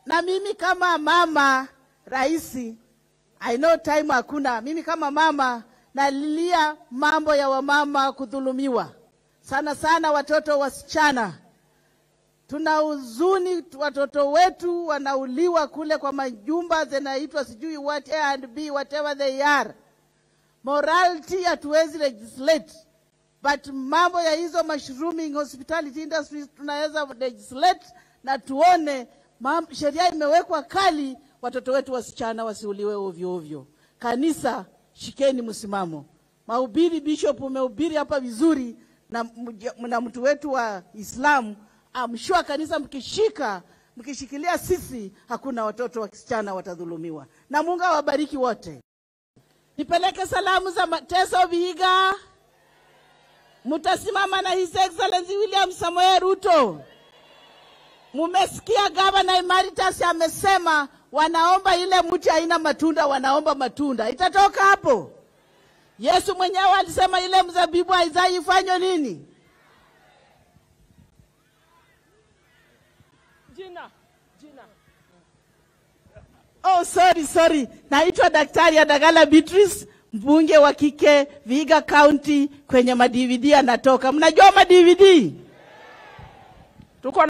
na mimi kama mama raisi, I know time hakuna. Mimi kama mama nalilia mambo ya wamama kudhulumiwa, sana sana watoto wasichana. Tuna huzuni, watoto wetu wanauliwa kule kwa majumba zinaitwa sijui what A and B whatever they are. Morality hatuwezi legislate, but mambo ya hizo mushrooming hospitality industries tunaweza legislate na tuone mam- sheria imewekwa kali, watoto wetu wasichana wasiuliwe ovyo ovyo. Kanisa, shikeni msimamo. Mahubiri, bishop umehubiri hapa vizuri na, mja- na mtu wetu wa Islamu amshua kanisa, mkishika mkishikilia sisi, hakuna watoto wasichana watadhulumiwa, na Mungu awabariki wote. Nipeleke salamu za Mateso Vihiga, mutasimama na His Excellency William Samoei Ruto. Mumesikia gavana Emeritus amesema wanaomba ile mti haina matunda, wanaomba matunda. Itatoka hapo? Yesu mwenyewe alisema ile mzabibu haizai ifanywe nini? Jina, jina. Oh, sorry, sorry. Naitwa Daktari Adagala Beatrice, mbunge wa kike Vihiga County, kwenye madividi anatoka. Mnajua madividi? Tuko